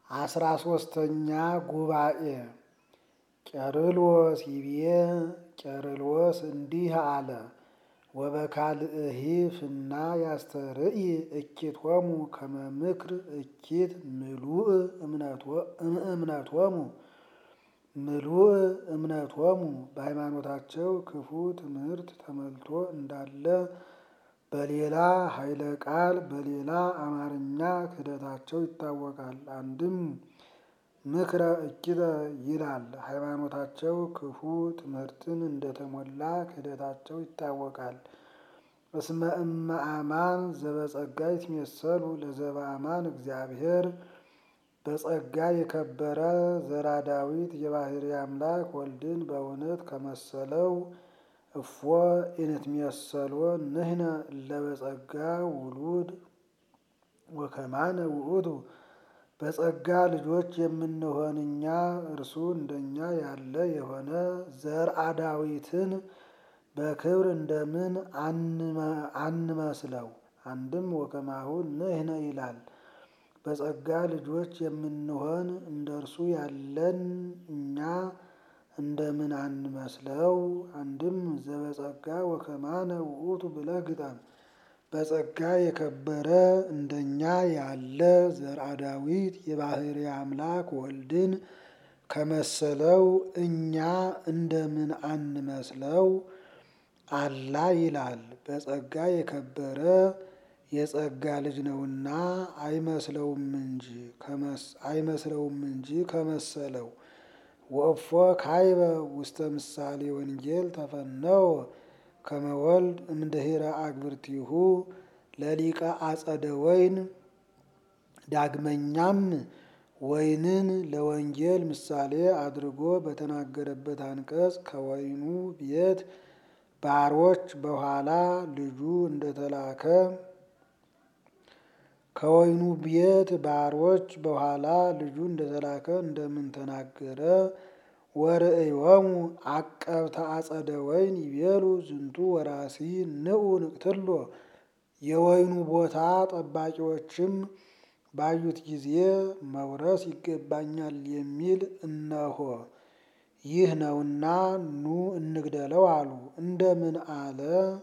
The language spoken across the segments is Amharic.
አስራ ሶስተኛ ጉባኤ ቄርሎስ ይቤ ቄርሎስ እንዲህ አለ። ወበካልእሂ ፍና ያስተርኢ እኪቶሙ ከመ ምክር እኪት ምሉእ እምነቶሙ ምሉእ እምነቶሙ በሃይማኖታቸው ክፉ ትምህርት ተመልቶ እንዳለ በሌላ ኃይለ ቃል በሌላ አማርኛ ክህደታቸው ይታወቃል። አንድም ምክረ እኪተ ይላል። ሃይማኖታቸው ክፉ ትምህርትን እንደተሞላ ክህደታቸው ይታወቃል። እስመ እመ አማን ዘበጸጋ ይትሜሰሉ ለዘበአማን እግዚአብሔር በጸጋ የከበረ ዘራ ዳዊት የባሕርይ አምላክ ወልድን በእውነት ከመሰለው እፎ ኢንትሜሰሎ ንሕነ እለ በጸጋ ውሉድ ወከማነ ውእቱ በጸጋ ልጆች የምንሆን እኛ እርሱ እንደኛ ያለ የሆነ ዘርአ ዳዊትን በክብር እንደምን አንመስለው? አንድም ወከማሁ ንሕነ ይላል። በጸጋ ልጆች የምንሆን እንደ እርሱ ያለን እኛ እንደምን አንመስለው? አንድም ዘበጸጋ ወከማነ ውእቱ ብለህ ግጠም። በጸጋ የከበረ እንደኛ ያለ ዘርአ ዳዊት የባሕርይ አምላክ ወልድን ከመሰለው እኛ እንደምን አንመስለው? አላ ይላል። በጸጋ የከበረ የጸጋ ልጅ ነውና አይመስለውም እንጂ አይመስለውም እንጂ ከመሰለው። ወእፎ ካይበ ውስተ ምሳሌ ወንጌል ተፈነወ ከመ ወልድ እምድኅረ አግብርቲሁ ለሊቀ አጸደ ወይን። ዳግመኛም ወይንን ለወንጌል ምሳሌ አድርጎ በተናገረበት አንቀጽ ከወይኑ ቤት ባሮች በኋላ ልጁ እንደተላከ ከወይኑ ቤት ባሮች በኋላ ልጁ እንደተላከ እንደምን ተናገረ? ወርእዮሙ አቀብተ አጸደ ወይን ይቤሉ ዝንቱ ወራሲ ንዑ ንቅትሎ። የወይኑ ቦታ ጠባቂዎችም ባዩት ጊዜ መውረስ ይገባኛል የሚል እነሆ ይህ ነውና ኑ እንግደለው አሉ። እንደምን አለ?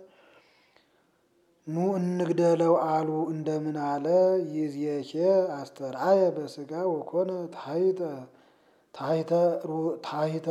ኑ እንግደለው አሉ እንደምን አለ? ይእዜኬ አስተርአየ በሥጋ ወኮነ ታሕተ ታሕተ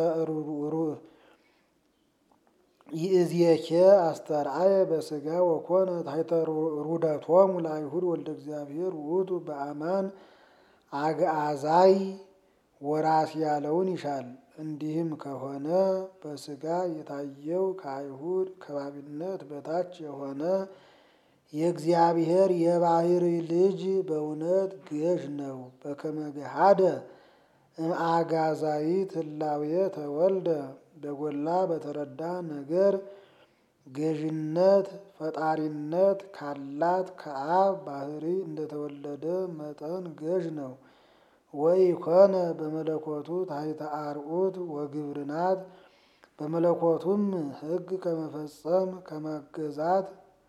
ይእዜኬ አስተርአየ በሥጋ ወኮነ ታሕተ ሩደቶሙ ለአይሁድ ወልደ እግዚአብሔር ውእቱ በአማን አግዓዛይ ወራስ ያለውን ይሻል። እንዲህም ከሆነ በሥጋ የታየው ከአይሁድ ከባቢነት በታች የሆነ የእግዚአብሔር የባሕርይ ልጅ በእውነት ገዥ ነው። በከመ ገሃደ እምአግዓዛይት ህላዌ ተወልደ በጎላ በተረዳ ነገር ገዥነት ፈጣሪነት ካላት ከአብ ባሕርይ እንደተወለደ መጠን ገዥ ነው። ወኢኮነ በመለኮቱ ታሕተ አርዑት ወግብርናት በመለኮቱም ሕግ ከመፈጸም ከመገዛት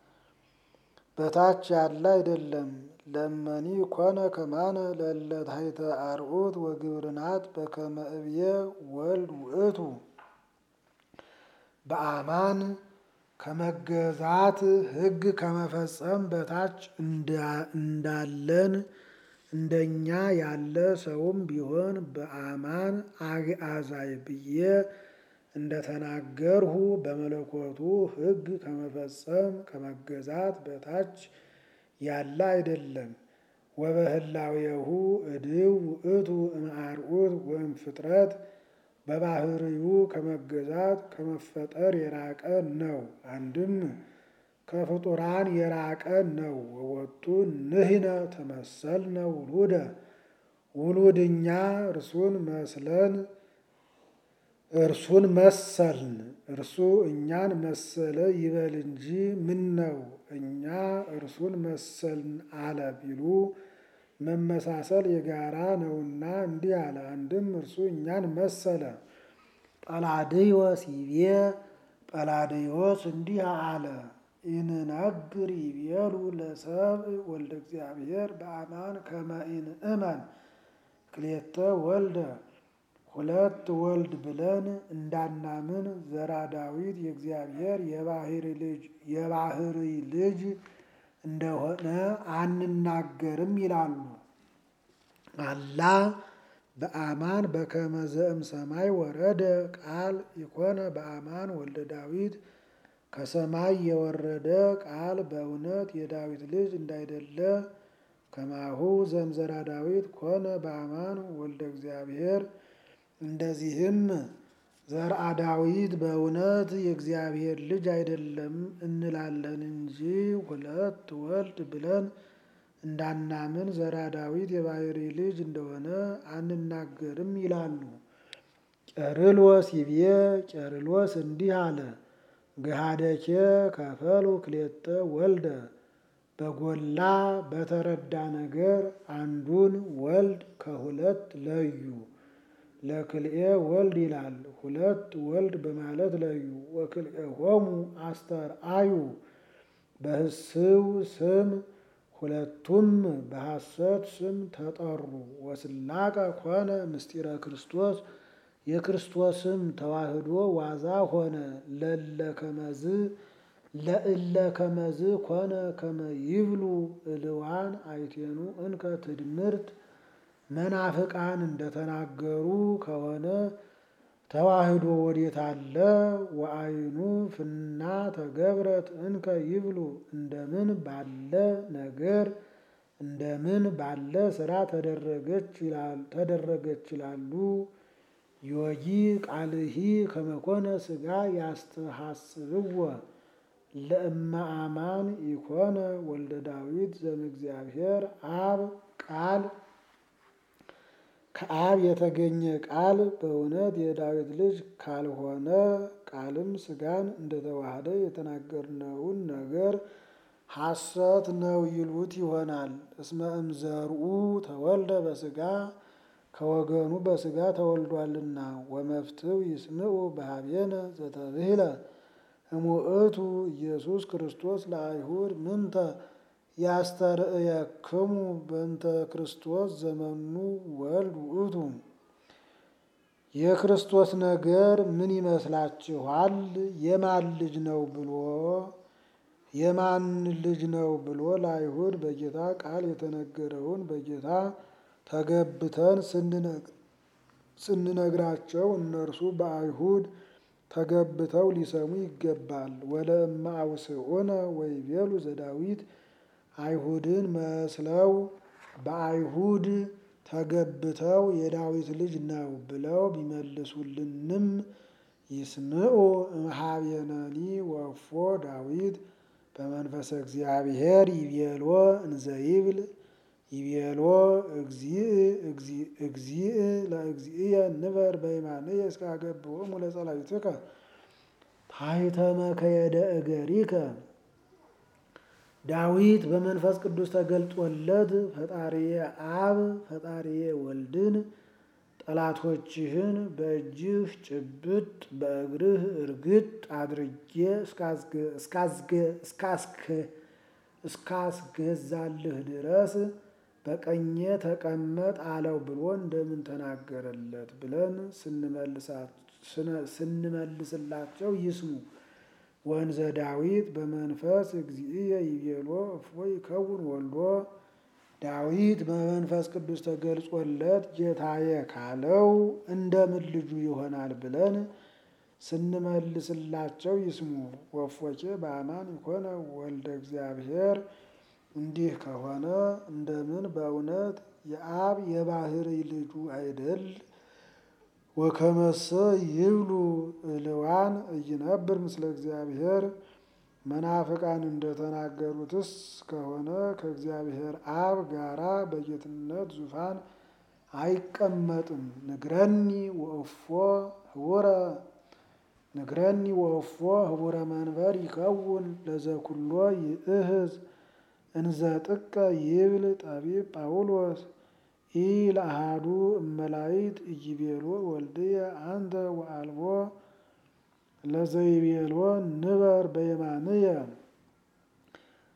በታች ያለ አይደለም። ለመኒ ኮነ ከማነ ለእለ ታሕተ አርዑት ወግብርናት በከመ እብየ ወልድ ውእቱ በአማን ከመገዛት ሕግ ከመፈጸም በታች እንዳለን እንደኛ ያለ ሰውም ቢሆን በአማን አግዓዛይ ብዬ እንደተናገርሁ በመለኮቱ ሕግ ከመፈጸም ከመገዛት በታች ያለ አይደለም። ወበህላዌሁ እድው ውእቱ እምአርዑት ወእምፍጥረት በባሕርዩ ከመገዛት ከመፈጠር የራቀ ነው። አንድም ከፍጡራን የራቀ ነው። ወወቱ ንሕነ ተመሰልነ ውሉደ ውሉድ እኛ እርሱን መስለን እርሱን መሰልን። እርሱ እኛን መሰለ ይበል እንጂ ምነው እኛ እርሱን መሰልን አለ ቢሉ መመሳሰል የጋራ ነውና እንዲህ አለ። አንድም እርሱ እኛን መሰለ። ጰላድዮስ ይቤ ጰላድዮስ እንዲህ አለ። ኢንነግር ይቤሉ ለሰብእ ወልደ እግዚአብሔር በአማን ከመ ኢንእመን ክሌተ ወልደ ሁለት ወልድ ብለን እንዳናምን ዘራ ዳዊት የእግዚአብሔር የባህርይ ልጅ እንደሆነ አንናገርም ይላሉ። አላ በአማን በከመ ዘእም ሰማይ ወረደ ቃል ይኮነ በአማን ወልደ ዳዊት ከሰማይ የወረደ ቃል በእውነት የዳዊት ልጅ እንዳይደለ ከማሁ ዘምዘራ ዳዊት ኮነ በአማን ወልደ እግዚአብሔር እንደዚህም ዘርአ ዳዊት በእውነት የእግዚአብሔር ልጅ አይደለም እንላለን እንጂ ሁለት ወልድ ብለን እንዳናምን ዘርአ ዳዊት የባሕርይ ልጅ እንደሆነ አንናገርም ይላሉ። ቄርሎስ ይቤ ቄርሎስ እንዲህ አለ። ገሃደኬ ከፈሉ ክሌተ ወልደ በጎላ በተረዳ ነገር አንዱን ወልድ ከሁለት ለዩ። ለክልኤ ወልድ ይላል ሁለት ወልድ በማለት ለዩ። ወክልኤሆሙ አስተርአዩ በህስው ስም ሁለቱም በሐሰት ስም ተጠሩ። ወስላቀ ኮነ ምስጢረ ክርስቶስ የክርስቶስም ተዋህዶ ዋዛ ሆነ። ለለ ከመዝ ለእለ ከመዝ ኮነ ከመ ይብሉ እልዋን አይቴኑ እንከ ትድምርት መናፍቃን እንደተናገሩ ከሆነ ተዋህዶ ወዴት አለ? ወአይኑ ፍና ተገብረት እንከ ይብሉ እንደምን ባለ ነገር እንደምን ባለ ስራ ተደረገች ይላሉ። ዮጊ ቃልሂ ከመኮነ ስጋ ያስተሐስብዎ ለእመ አማን ኢኮነ ወልደ ዳዊት ዘእምእግዚአብሔር አብ ቃል ከአብ የተገኘ ቃል በእውነት የዳዊት ልጅ ካልሆነ ቃልም ስጋን እንደተዋሃደ የተናገርነውን ነገር ሐሰት ነው ይሉት ይሆናል። እስመ እምዘርኡ ተወልደ በስጋ ከወገኑ በስጋ ተወልዷልና። ወመፍትው ይስምዑ በሀቤነ ዘተብህለ እሙእቱ ኢየሱስ ክርስቶስ ለአይሁድ ምንተ ያስተርእየክሙ በእንተ ክርስቶስ ዘመኑ ወልድ ውእቱ። የክርስቶስ ነገር ምን ይመስላችኋል? የማን ልጅ ነው ብሎ የማን ልጅ ነው ብሎ ለአይሁድ በጌታ ቃል የተነገረውን በጌታ ተገብተን ስንነግራቸው እነርሱ በአይሁድ ተገብተው ሊሰሙ ይገባል። ወለእመ አውስዑነ ወይቤሉ ዘዳዊት አይሁድን መስለው በአይሁድ ተገብተው የዳዊት ልጅ ነው ብለው ቢመልሱልንም ይስምዑ እምኀቤነኒ ወእፎ ዳዊት በመንፈሰ እግዚአብሔር ይቤሎ እንዘይብል ይቤሎ እግዚእ ለእግዚእየ ንበር በየማንየ እስከ አገብኦሙ ለጸላእትከ ታሕተ መከየደ እገሪከ። ዳዊት በመንፈስ ቅዱስ ተገልጦለት ፈጣሪየ አብ ፈጣሪየ ወልድን ጠላቶችህን በእጅህ ጭብጥ በእግርህ እርግጥ አድርጌ እስካስገዛልህ ድረስ በቀኜ ተቀመጥ አለው ብሎ እንደምን ተናገረለት ብለን ስንመልስላቸው ይስሙ። ወንዘ ዳዊት በመንፈስ እግዚእየ ይቤሎ እፎ ይከውን ወልዶ ዳዊት በመንፈስ ቅዱስ ተገልጾለት ጌታዬ ካለው እንደምን ልጁ ይሆናል ብለን ስንመልስላቸው ይስሙ። ወፎኬ በአማን ይኮነ ወልደ እግዚአብሔር እንዲህ ከሆነ እንደምን በእውነት የአብ የባሕርይ ልጁ አይደል? ወከመሰ ይብሉ እልዋን እይነብር ምስለ እግዚአብሔር መናፍቃን እንደተናገሩትስ ከሆነ ከእግዚአብሔር አብ ጋራ በጌትነት ዙፋን አይቀመጥም። ንግረኒ ወእፎ ህቡረ ንግረኒ ወእፎ ህቡረ መንበር ይከውን ለዘኩሎ ይእህዝ እንዘ ጥቀ ይብል ጠቢብ ጳውሎስ ኢ ለአሃዱ እመላይት ኢይቤሎ ወልድየ አንተ ወአልቦ ለዘይቤሎ ንበር በየማንየ።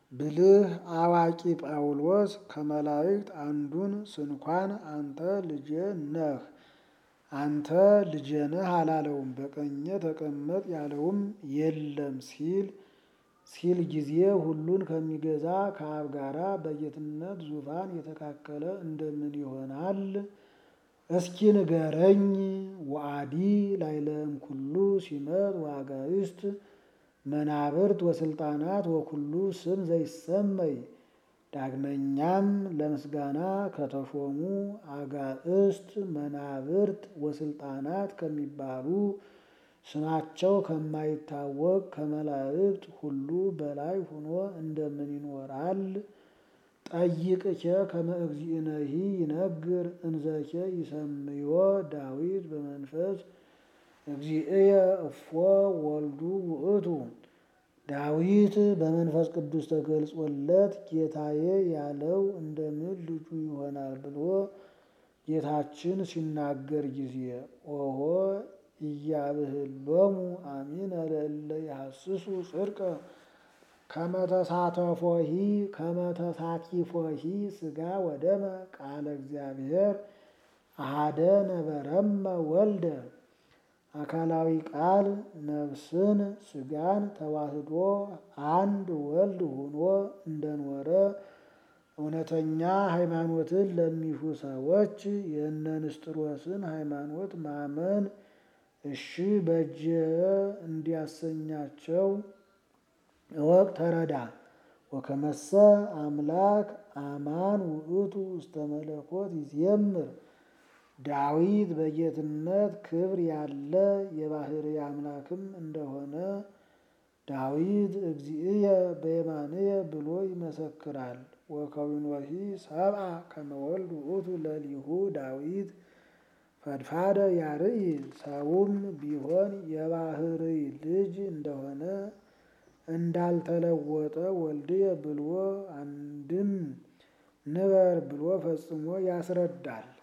ብልህ አዋቂ ጳውሎስ ከመላእክት አንዱን ስንኳን አንተ ልጄ ነህ አንተ ልጄ ነህ አላለውም። በቀኜ ተቀመጥ ያለውም የለም ሲል ሲል ጊዜ ሁሉን ከሚገዛ ከአብ ጋራ በጌትነት ዙፋን የተካከለ እንደምን ይሆናል? እስኪ ንገረኝ። ወአዲ ላይለም ኩሉ ሲመት ወአጋዕዝት መናብርት ወስልጣናት ወኩሉ ስም ዘይሰመይ። ዳግመኛም ለምስጋና ከተሾሙ አጋዕዝት መናብርት ወስልጣናት ከሚባሉ ስማቸው ከማይታወቅ ከመላእክት ሁሉ በላይ ሆኖ እንደምን ይኖራል? ጠይቅኬ ከመ እግዚእነሂ ይነግር እንዘኬ ይሰምዮ ዳዊት በመንፈስ እግዚእየ እፎ ወልዱ ውእቱ። ዳዊት በመንፈስ ቅዱስ ተገልጾለት ጌታዬ ያለው እንደምን ልጁ ይሆናል ብሎ ጌታችን ሲናገር ጊዜ ኦሆ ኢያብህሎሙ አሚነ ለእለ ይሐስሱ ጽድቀ ከመተሳተፎሂ ከመተሳቲፎሂ ሥጋ ወደመ ቃለ እግዚአብሔር አሐደ ነበረመ ወልደ። አካላዊ ቃል ነፍስን ሥጋን ተዋህዶ አንድ ወልድ ሆኖ እንደኖረ እውነተኛ ሃይማኖትን ለሚሹ ሰዎች የእነ ንስጥሮስን ሃይማኖት ማመን እሺ በጀ እንዲያሰኛቸው እወቅ ተረዳ። ወከመሰ አምላክ አማን ውእቱ ውስተ መለኮት ይዜምር። ዳዊት በጌትነት ክብር ያለ የባሕርይ አምላክም እንደሆነ ዳዊት እግዚእየ በየማንየ ብሎ ይመሰክራል። ወከዊኖሂ ሰብአ ከመ ወልድ ውእቱ ለሊሁ ዳዊት ፈድፋደ ያርኢ ሰውም ቢሆን የባሕርይ ልጅ እንደሆነ እንዳልተለወጠ ወልድየ ብሎ አንድም ንበር ብሎ ፈጽሞ ያስረዳል።